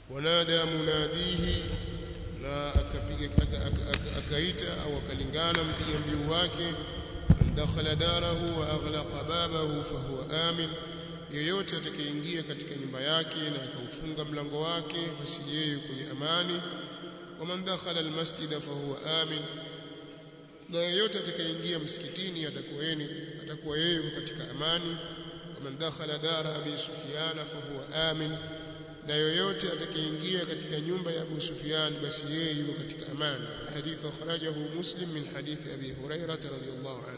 wanada munadihi na akapiga akaita au akalingana mpiga mbiu wake man dakhala darahu wa aghlaqa babahu fahuwa amin yeyote atakayeingia katika nyumba yake na akaufunga mlango wake basi yeye kwenye amani wa man dakhala almasjida fahuwa amin na yeyote atakayeingia msikitini atakuwa yeye atakuwa yeye katika amani wa man dakhala dara abi sufyana fahuwa amin na yoyote atakayeingia katika nyumba ya Abu Sufyan basi yeye yuko katika amani hadith akhrajahu muslim min hadith abi hurairah radhiyallahu anhu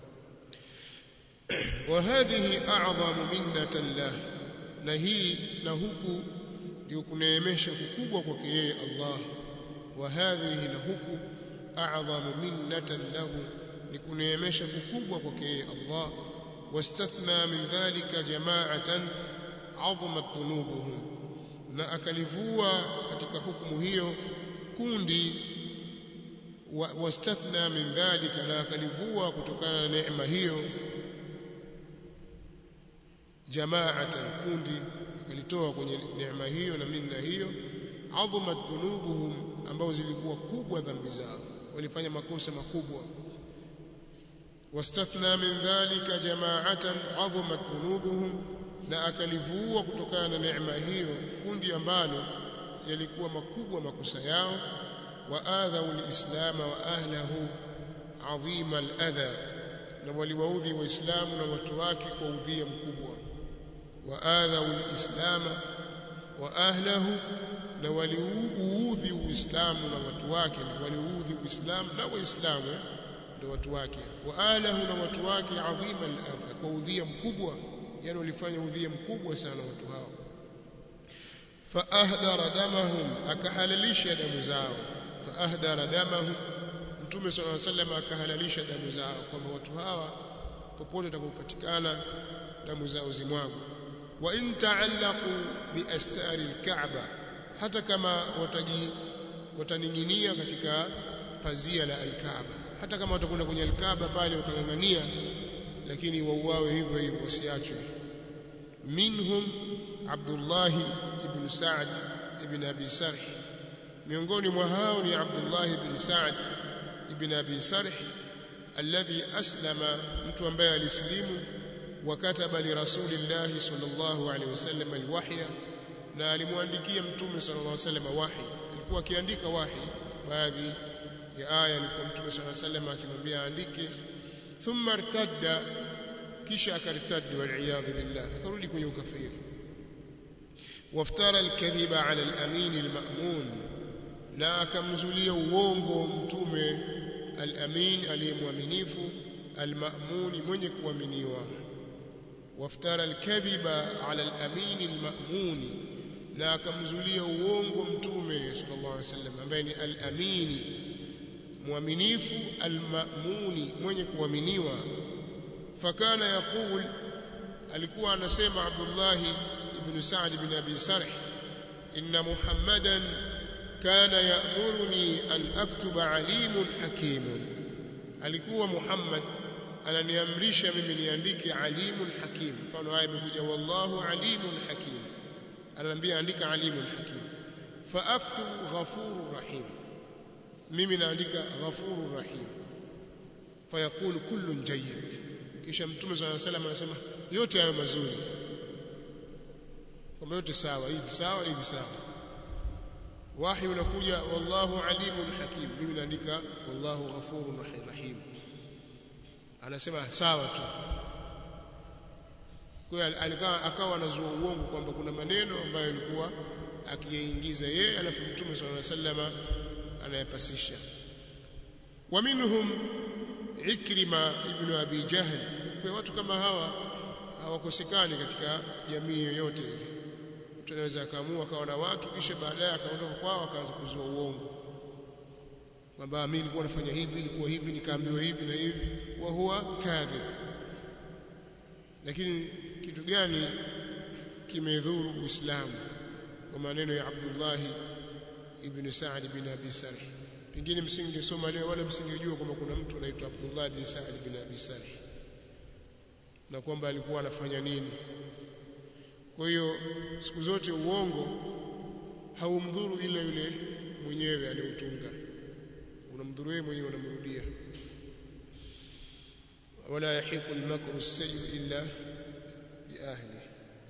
wa hadhihi a'zamu minnatan lah na hii na huku ndio kuneemesha kukubwa kwake yeye Allah wa hadhihi na huku a'zamu minnatan lahu ni kuneemesha kukubwa kwake yeye Allah wastathna min dhalika jama'atan 'azamat dhunubuhum na akalivua katika hukumu hiyo kundi wastathna wa min dhalika na akalivua kutokana na neema hiyo jamaatan kundi akalitoa kwenye neema hiyo na minna hiyo adhamat dhunubuhum ambao zilikuwa kubwa dhambi zao walifanya makosa makubwa wastathna min dhalika jamaatan adhamat dhunubuhum na akalivua kutokana na neema hiyo kundi ambalo yalikuwa makubwa makosa yao wa adhau lislama wa ahlahu adhima aladha na waliwaudhi waislamu na watu wake kwa udhia mkubwa wa adhau lislama wa ahlahu na waliuudhi uislamu na watu wake na waliuudhi uislamu na waislamu ndio watu wake wa ahlahu na watu wake adhima aladha kwa udhia mkubwa yani walifanya udhia mkubwa sana watu hao fa ahdara damahum akahalalisha damu zao fa ahdara damahum mtume sallallahu alaihi wasallam akahalalisha damu zao kwamba watu hawa popote watakapopatikana damu zao zimwagwe wa in ta'allaqu bi astari al-ka'ba hata kama wataji wataning'inia katika pazia la al-Kaaba hata kama watakwenda kwenye al-Kaaba pale wakang'ang'ania lakini wauawe hivyo hivyo wasiachwe minhum Abdullah ibn Sa'd ibn Abi Sarh miongoni mwa hao ni Abdullah ibn Sa'd ibn Abi Sarh alladhi aslama mtu ambaye alislimu wakataba li rasulillah sallallahu alaihi wasallam alwahya na alimwandikia mtume sallallahu alaihi wasallam wahi alikuwa akiandika wahi baadhi ya aya alikuwa mtume sallallahu alaihi wasallam akimwambia aandike thumma irtadda kisha akartaddi waliyadhu billah akarudi kwenye ukafiri waftara alkadhiba ala alamin almamun na akamzulia uongo mtume alamin aliyemwaminifu almamun mwenye kuaminiwa waftara alkadhiba ala alamin almamun na akamzulia uongo mtume sallallahu alaihi wasallam ambaye ni alamini mwaminifu almamuni mwenye kuaminiwa fakana yaqul alikuwa anasema Abdullah ibn Sa'd ibn Abi Sarh inna Muhammadan kana ya'muruni an aktuba alimun hakimun alikuwa Muhammad ananiamrisha mimi niandike alimun hakim mfano haya imekuja wallahu alimun hakim ananiambia andika alimun hakim fa aktubu ghafurur rahim mimi naandika ghafurur rahim fayaqulu kullun jayyid kisha mtume swalla salam anasema yote hayo mazuri kwamba yote sawa hivi sawa hivi sawa wahi unakuja wallahu alimun hakim mimi naandika wallahu ghafurun rahim anasema sawa tu kwa hiyo alikawa akawa anazua uongo kwamba kuna maneno ambayo alikuwa akiyaingiza yeye alafu mtume swalla sallama anayapasisha wa minhum Ikrima ibn Abi Jahl kwa watu kama hawa hawakosekani katika jamii yoyote mtu anaweza akaamua akawa na watu kisha baadaye akaondoka kwao akaanza kuzua uongo kwamba mimi nilikuwa nafanya hivi nilikuwa hivi nikaambiwa hivi na hivi wa huwa kadhib lakini kitu gani kimedhuru Uislamu kwa maneno ya Abdullah ibn Sa'd ibn Abi Sarh pengine msingesoma leo wala msingejua kwamba kuna mtu anaitwa Abdullah bin Sa'd bin Abi Sarh na kwamba alikuwa anafanya nini kwa hiyo siku zote uongo haumdhuru ila yule mwenyewe aliyeutunga unamdhuru wewe mwenyewe unamrudia wala yahiqu al-makru as-sayyi illa bi ahli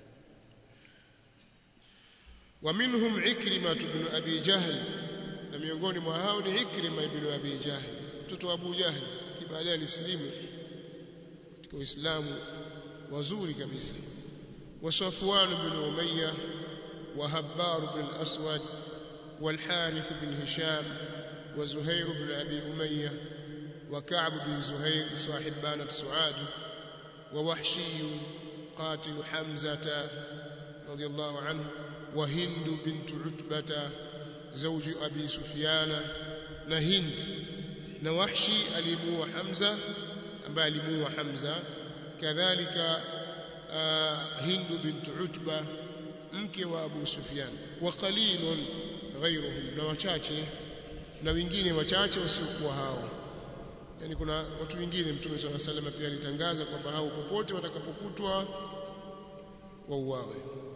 wa minhum ikrima ibn abi jahl na miongoni mwa hao ni ikrima ibn abi jahl mtoto wa abu jahl kibalia alisilimu katika uislamu wazuri kabisa wa safwan ibn umayya wa habbar ibn al-aswad والحارث بن هشام وزهير بن أبي أمية وكعب بن زهير صاحب بانة سعاد ووحشي قاتل حمزة رضي الله عنه وهند بنت عتبة زوج أبي سفيان نهند نوحشي ألمو حمزة أبا ألمو حمزة كذلك آه هند بنت عتبة mke wa Abu Sufyan wa qalilun ghayruhum na wachache na wengine wachache wasiokuwa hao yani kuna watu wengine mtume swalla sallam pia alitangaza kwamba hao popote watakapokutwa wauawe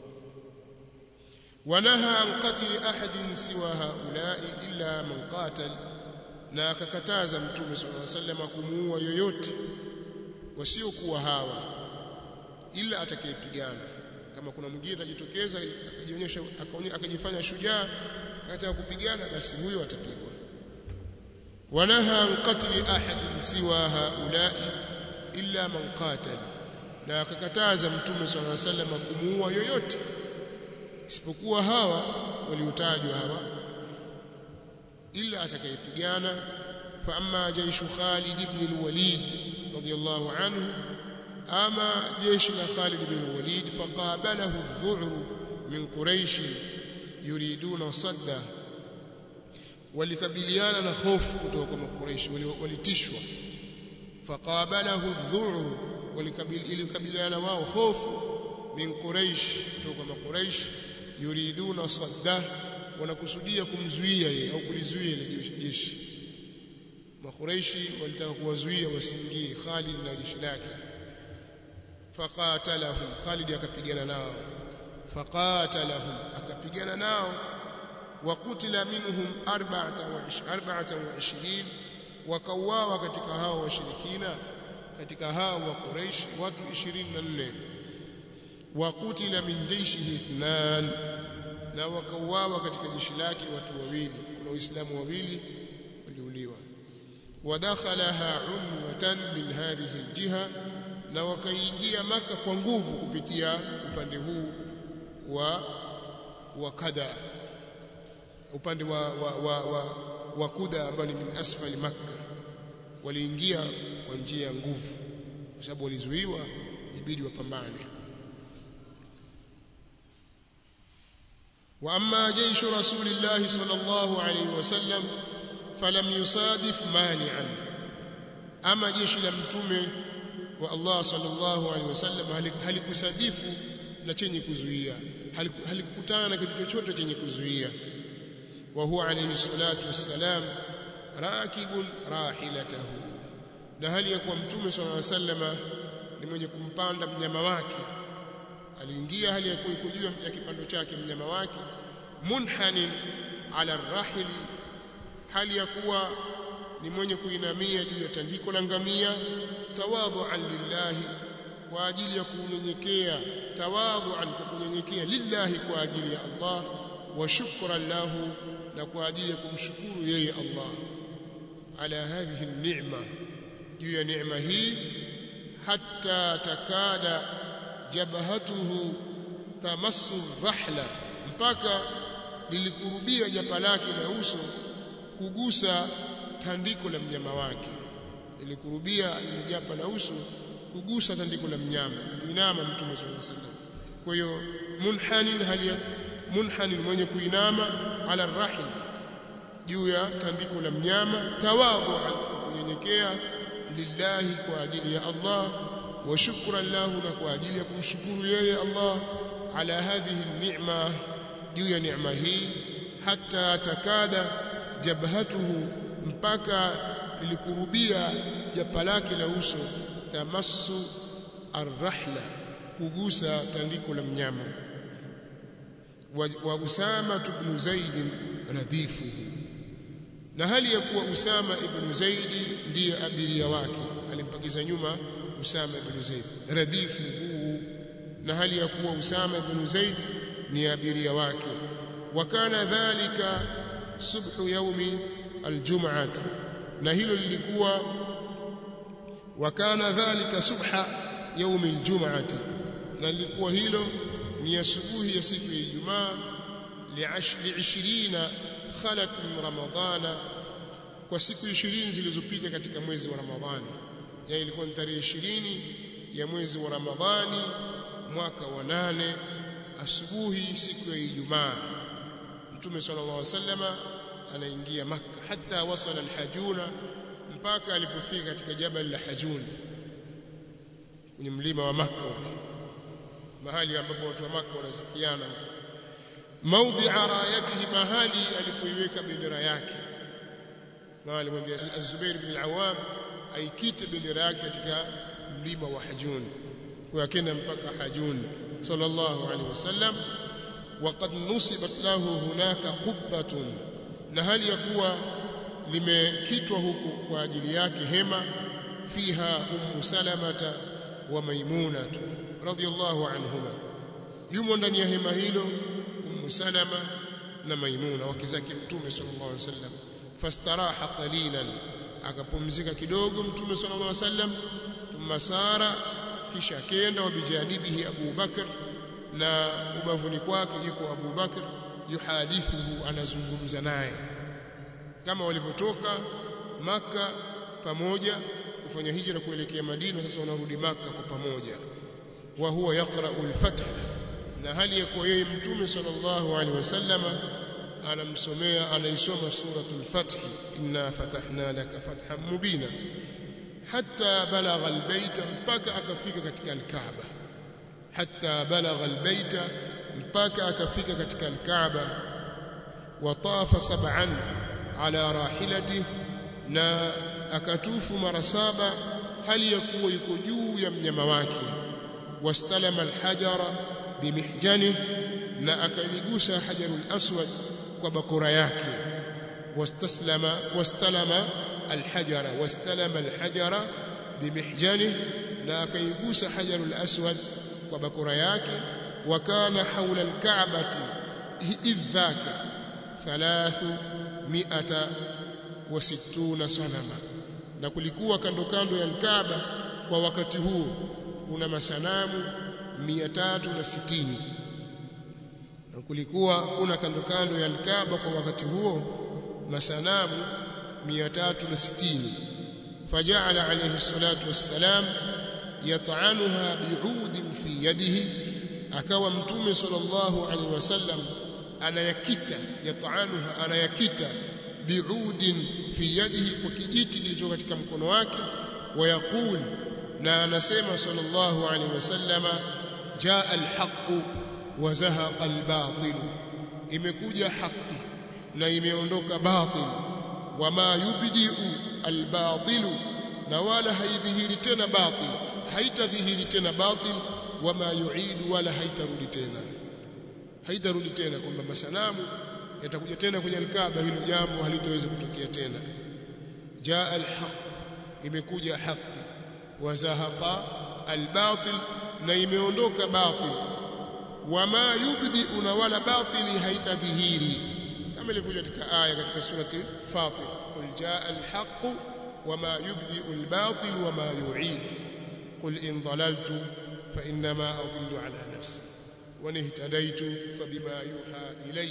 wanaha an qatli ahadin siwa haulai illa man qatal na akakataza mtume swalla sallam kumuua yoyote wasiokuwa hawa ila atakayepigana kama kuna mwingine atajitokeza akajionyesha akajifanya shujaa akataka kupigana basi huyo atapigwa wanaha an qatli ahadin siwa haulai illa man qatal na akakataza mtume swalla alayhi wasallam kumuua yoyote isipokuwa hawa waliotajwa hawa illa atakayepigana fa amma jaishu Khalid ibn al-Walid radiyallahu anhu ama jeshi la Khalid ibn al-Walid faqabalahu adh-dhu'r min Quraysh yuriduna sadda walikabiliana na hofu kutoka kwa Quraysh walitishwa faqabalahu adh-dhu'r walikabiliana wao hofu min Quraysh kutoka kwa Quraysh yuriduna sadda wanakusudia kumzuia yeye au kulizuia ile jeshi Makuraishi walitaka kuwazuia wasiingie Khalid na jeshi lake faqatalahum Khalid akapigana nao faqatalahum akapigana nao wakutila minhum 24 wakauawa katika hao washirikina katika hao wa Quraysh watu 24 wakutila min jaishihi ithnan na wakauawa katika jeshi lake watu wawili kuna waislamu wawili waliuliwa ودخلها عنوة من هذه الجهة na wakaingia maka kwa nguvu kupitia upande huu wa wa kada upande wa wa, wa, wa, wa kuda ambao ni min asfali makka waliingia kwa njia ya nguvu kwa sababu walizuiwa ibidi wapambane wa amma jaishu rasulillahi sallallahu alayhi wasallam falam yusadif mani'an ama jeshi la mtume wa Allah sallallahu alaihi wasallam halikusadifu na chenye kuzuia halikukutana na kitu chochote chenye kuzuia wa huwa alayhi salatu wassalam rakibun rahilatahu na hali ya kuwa mtume sallallahu alaihi wasallam ni mwenye kumpanda mnyama wake aliingia hali ya kuwa juu ya kipando chake mnyama wake munhanin ala rahili hali ya kuwa ni mwenye kuinamia juu ya tandiko la ngamia tawadhuan lillahi kwa ajili ya kunyenyekea tawadhuan kwa kunyenyekea lillahi kwa ajili ya Allah wa shukran lahu na kwa ajili ya kumshukuru yeye Allah ala hadhihi ni'ma juu ya neema hii hatta takada jabhatuhu tamassu rahla mpaka lilikurubia japa lake la uso kugusa tandiko la mnyama wake lilikurubia ilijapa la uso kugusa tandiko la mnyama inama mtume sallallahu alaihi wasallam kwa hiyo munhanin hali munhanin mwenye kuinama ala rahim juu ya tandiko la mnyama tawadhu kunyenyekea lillahi kwa ajili ya Allah wa shukran lahu na kwa ajili ya kumshukuru yeye Allah ala hadhihi ni'ma juu ya neema hii hata takada jabhatuhu mpaka lilikurubia japa lake la uso tamassu arrahla kugusa tandiko la mnyama wa, wa Usama ibn Zaid radhifuhu na hali ya kuwa Usama ibn Zaid ndiye abiria wake alimpakiza nyuma Usama ibn Zaid radhifuhu na hali ya kuwa Usama ibn Zaid ni abiria wake wakana dhalika subhu yaumi aljum'ah na hilo lilikuwa wakana dhalika subha yaumi aljum'ah na lilikuwa hilo ni asubuhi ya siku ya Ijumaa li 20 khalat min ramadana kwa siku 20 zilizopita katika mwezi wa Ramadhani ya ilikuwa ni tarehe 20 ya mwezi wa Ramadhani mwaka wa nane asubuhi siku ya Ijumaa Mtume sallallahu alaihi wasallama anaingia Makka hata wasala al-Hajuna mpaka alipofika katika jabal la Hajun kwenye mlima wa Makka mahali ambapo watu wa Makka wanasikiana maudhi arayatihi mahali alipoiweka bendera yake na alimwambia Az-Zubair bin al-Awwam aikite bendera yake katika mlima wa Hajun kwa akenda mpaka Hajun sallallahu alaihi wasallam وقد نصبت له هناك قبة na hali ya kuwa limekitwa huku kwa ajili yake hema fiha ummu salamata wa maimunatu radhiyallahu anhuma yumo ndani ya hema hilo ummu salama na maimuna wake zake mtume sallallahu alaihi wasallam fastaraha qalilan akapumzika kidogo mtume sallallahu alaihi wasallam thumma sara kisha kenda wa bijanibihi Abu Bakr na ubavuni kwake yuko Abu Bakr yuhadithuhu anazungumza naye kama walivyotoka maka pamoja kufanya hijra kuelekea Madina sasa wanarudi maka kwa pamoja wa huwa yaqra'u al-fath na hali ya kuwa yeye mtume sallallahu alaihi wasallama anamsomea anaisoma suratul fath inna fatahna laka fathan mubina hatta balagha al-bayta mpaka akafika katika al-Kaaba hatta balagha al-bayta mpaka akafika katika al-Kaaba watafa sab'an ala rahilati na akatufu mara saba hali ya kuwa yuko juu ya mnyama wake wastalama alhajara bimihjani na akaligusa hajarul aswad kwa bakora yake wastaslama wastalama alhajara wastalama alhajara bimihjani na akaigusa hajarul aswad kwa bakora yake وكان حول الكعبة إذ ذاك ثلاثمائة وستون صنما na kulikuwa kando kando ya Kaaba kwa wakati huo kuna masanamu 360 na kulikuwa kuna kando kando ya Kaaba kwa wakati huo masanamu 360 faja'ala alayhi salatu wassalam yat'anuha bi'udin fi yadihi akawa mtume sallallahu alaihi wasallam anayakita yataanuha anayakita biudin fi yadihi kwa kijiti kilicho katika mkono wake wayaqul na anasema sallallahu alaihi wasallama jaa alhaq wa zahaqa albatil imekuja haki na imeondoka batil wama yubdiu albatil na wala haidhihiri tena batil haitadhihiri tena batil wama yuidu wala haitarudi tena haitarudi tena kwamba masanamu yatakuja tena kwenye alkaaba hilo jambo halitaweza kutokea tena jaa alhaq imekuja haki wazahaqa albatil na imeondoka batil wama yubdi una wala batili haitadhihiri kama ilivyokuja katika aya katika surati fatir qul jaa alhaq wama yubdi albatil wama yuid qul in dalaltu فإنما أضل على نفسي وإن اهتديت فبما يوحى إلي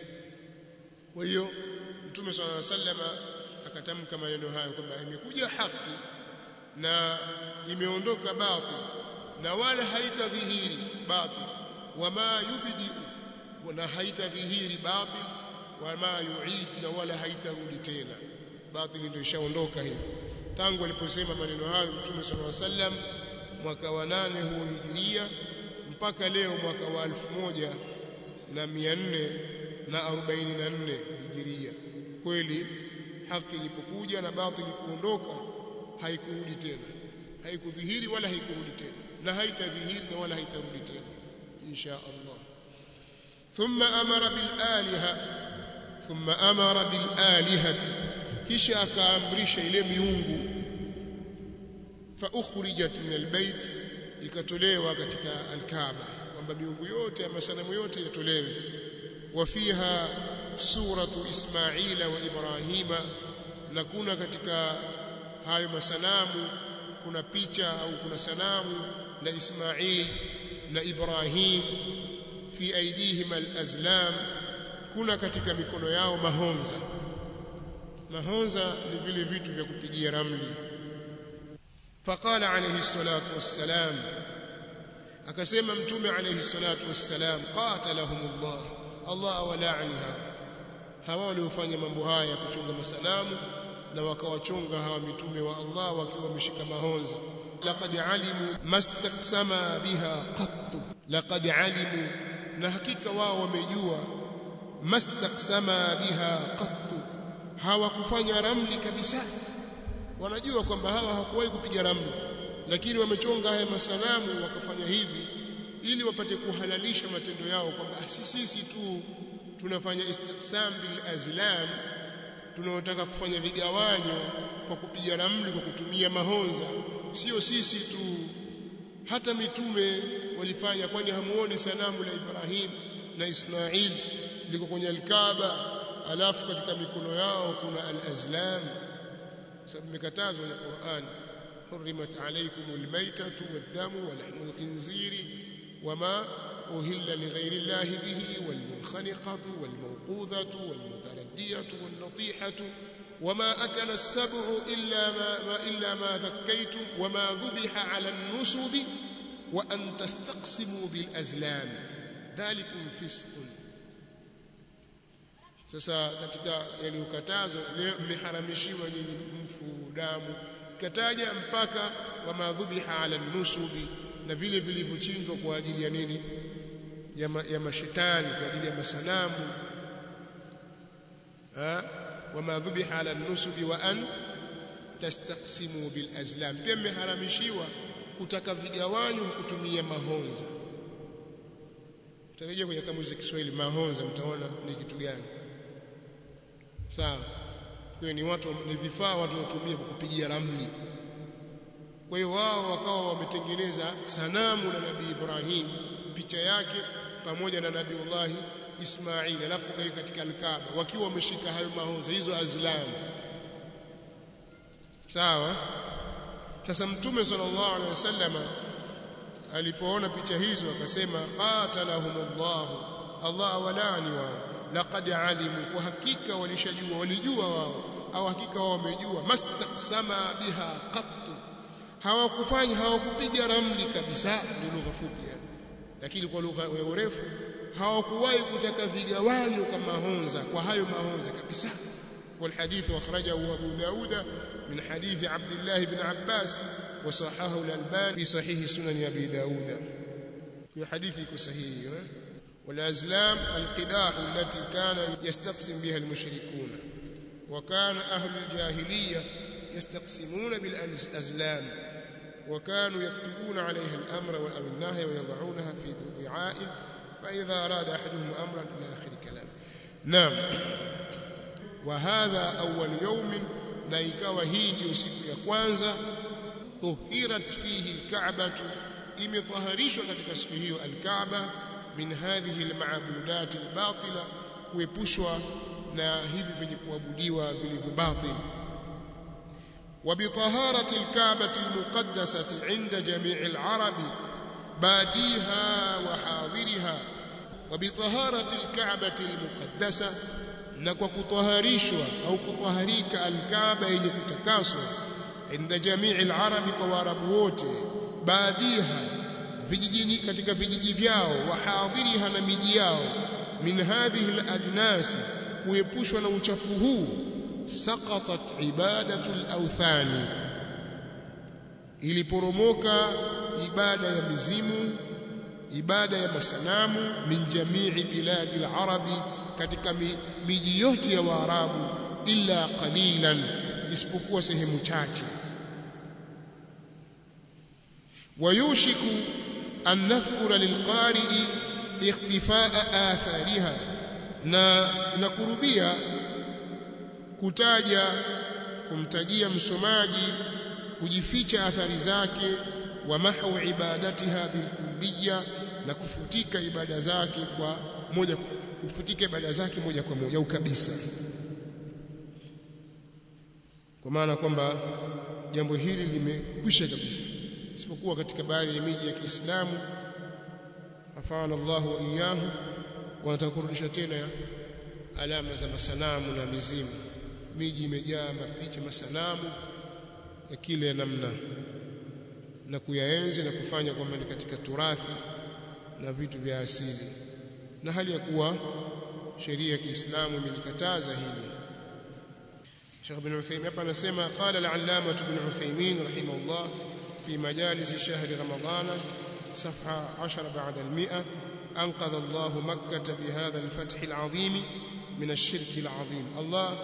وهيو Mtume صلى الله عليه وسلم akatamka maneno hayo kwamba imekuja haki na imeondoka batil na wala haitadhihiri batil wama yubdi na haitadhihiri batil wama yuid na wala haitarudi tena batil ndio ishaondoka hiyo tangu aliposema maneno hayo Mtume صلى الله عليه وسلم mwaka wa nane huo hijiria mpaka leo mwaka wa alfu moja na mia nne na arobaini na nne hijiria kweli haki ilipokuja na batili kuondoka haikurudi tena haikudhihiri wala haikurudi tena na haitadhihiri na wala haitarudi tena insha Allah thumma amara bil aliha thumma amara bil alihati kisha akaamrisha ile miungu fa ukhrijat min albayt ikatolewa katika alkaaba kwamba miungu yote ya masanamu yote yatolewe wafiha suratu ismaila wa ibrahima na kuna katika hayo masanamu kuna picha au kuna sanamu la Ismail na Ibrahim fi aidihim alazlam kuna katika mikono yao mahonza mahonza ni vile vitu vya kupigia ramli faqala alayhi salatu wassalam akasema mtume alayhi salatu wassalam qatalahumullah Allah awala'anha hawa waliofanya mambo haya kuchunga masanamu na wakawachunga hawa mitume wa Allah wakiwa wameshika mahonza laqad alimu mastaksama biha qattu laqad alimu na hakika wao wamejua mastaksama biha qattu hawakufanya ramli kabisa wanajua kwamba hawa hawakuwahi kupiga ramli lakini wamechonga haya masanamu wakafanya hivi ili wapate kuhalalisha matendo yao kwamba sisi tu tunafanya istiqsam bil azlam tunaotaka kufanya vigawanyo kwa kupiga ramli kwa kutumia mahonza sio sisi tu hata mitume walifanya kwani hamuoni sanamu la Ibrahim na Ismail liko kwenye al-Kaaba alafu katika mikono yao kuna al-azlam sababu imekatazwa kwenye Qur'an حرمت عليكم الميتة والدم ولحم الخنزير وما أهل لغير الله به والمنخنقة والموقوذة والمتردية والنطيحة وما أكل السبع إلا ما, ما إلا ما ذكيتم وما ذبح على النسب وأن تستقسموا بالأزلام ذلكم فسق sasa katika yaliyokatazwa mmeharamishiwa nyinyi mfu damu kataja mpaka wa madhubiha ala nusubi na vile vilivyochinjwa kwa ajili ya nini ya, ma, ya mashetani kwa ajili ya masanamu ha wa madhubiha ala nusubi wa an tastaqsimu bil azlam pia mmeharamishiwa kutaka vigawanyo kutumia mahonza tutarejea kwenye kamusi ya Kiswahili mahonza mtaona ni kitu gani sawa kwa ni watu ni vifaa watu watumia kwa kupigia ramli kwa hiyo wao wakawa wametengeneza sanamu la nabii Ibrahim picha yake pamoja na nabiiullah Ismail alafu kai katika al-Kaaba wakiwa wameshika hayo mahonza hizo azlam sawa sasa mtume sallallahu alaihi wasallam alipoona picha hizo akasema qatalahumullah Allah walani wao laqad alimu kwa hakika walishajua walijua wao au hakika wao wamejua mastaqsama biha qattu hawakufanya hawakupiga ramli kabisa ni lugha fupi yani lakini kwa lugha ya urefu hawakuwahi kutaka vigawanyo kama honza kwa hayo mahonza kabisa والحديث أخرجه أبو داود من حديث عبد الله بن عباس وصححه الألباني في صحيح سنن أبي داود في حديث صحيح والأزلام القداح التي كان يستقسم بها المشركون وكان أهل الجاهلية يستقسمون بالأزلام وكانوا يكتبون عليها الأمر أو النهي ويضعونها في وعاء فإذا أراد أحدهم أمرا إلى آخر كلام نعم وهذا أول يوم na ikawa hii ndio siku ya kwanza tuhirat fihi alka'batu imetaharishwa katika siku hiyo alkaaba min hadhihi almaabudat albatila kuepushwa na hivi vyenye kuabudiwa vilivyo batil وبطهارة الكعبة المقدسة عند جميع العرب باديها وحاضرها وبطهارة الكعبة المقدسة na kwa kutoharishwa au kutoharika alkaaba yenye kutakaswa inda jamii alarabi kwa waarabu wote baadiha vijijini katika vijiji vyao wahadhiriha na miji yao min hadhihi aladnas kuepushwa na uchafu huu saqatat ibadatu alawthani iliporomoka ibada ya mizimu ibada ya masanamu min jamii biladi alarabi katika miji yote ya Waarabu illa qalilan isipokuwa sehemu chache wayushiku an nadhkura lilqari'i ikhtifaa athariha na nakurubia kutaja kumtajia msomaji kujificha athari zake wa mahu ibadatiha bilkulliya na kufutika ibada zake kwa moja kufutika ibada zake moja kwa moja au kabisa kwa maana kwamba jambo hili limekwisha kabisa isipokuwa katika baadhi ya miji ya Kiislamu afana Allahu wa iyyahu wanataka kurudisha tena alama za masanamu na mizimu miji imejaa mapicha masanamu ya kile namna na kuyaenzi na kufanya kwamba ni katika turathi na vitu vya asili na hali ya kuwa sheria ya Kiislamu imelikataza hili Sheikh bin Uthaymeen hapa anasema qala al-allama ibn Uthaymeen rahimahullah fi majalis shahr Ramadan صفحة عشر بعد المئة أنقذ الله مكة بهذا الفتح العظيم من الشرك العظيم الله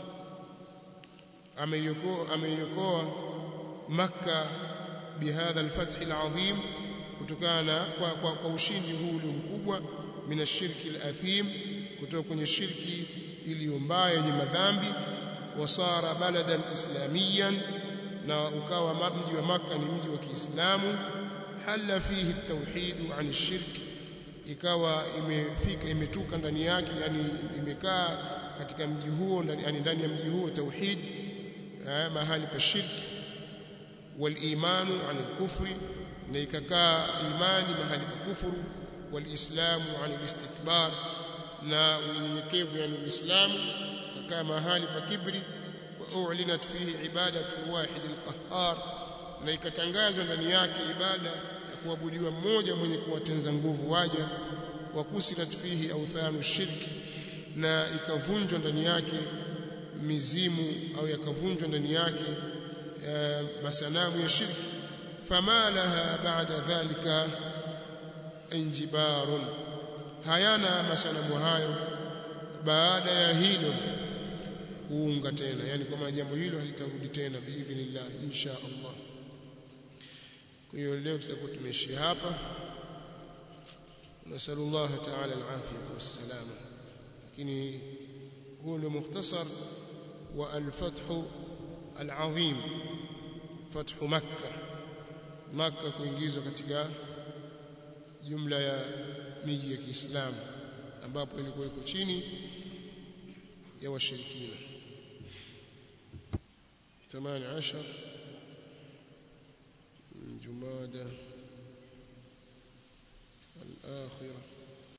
ameiokoa Makka bihadha alfath alazim kutokana kwa, kwa, kwa ushindi huu ulio mkubwa min ashirki alathim kutoka kwenye shirki iliyo mbaya yenye madhambi wasara baladan islamiyan na ukawa mji wa Makka ni mji wa Kiislamu halla fihi at-tauhid an ash-shirk ikawa imefika imetuka ndani yake yani imekaa katika mji huo ndani ndani ya mji huo tauhid mahali pa shirki wal imanu an al-kufri na ikakaa imani mahali pa kufuru wal islamu an al-istikbar na unyenyekevu yani uislamu kakaa mahali pa kibri wa u'linat fihi ibadatu wahid al-qahhar na ikatangazwa ndani yake ibada ya kuabudiwa mmoja mwenye kuwatenza nguvu waja wa kusirat fihi authanu shirki na ikavunjwa ndani yake mizimu au yakavunjwa ndani yake masanamu ya shirki fama laha ba'da dhalika injibarun hayana masanamu hayo baada ya hilo kuunga tena yani kama jambo hilo halitarudi tena biidhnillah insha Allah kwa hiyo leo tutakuwa tumeishia hapa nasallallahu ta'ala al-afiyah was-salama lakini huu ndio mukhtasar wa al-fath al-azim fath makkah makkah kuingizwa katika jumla ya miji ya Kiislamu ambapo ilikuwa iko chini ya washirikina 18 جمادى الآخرة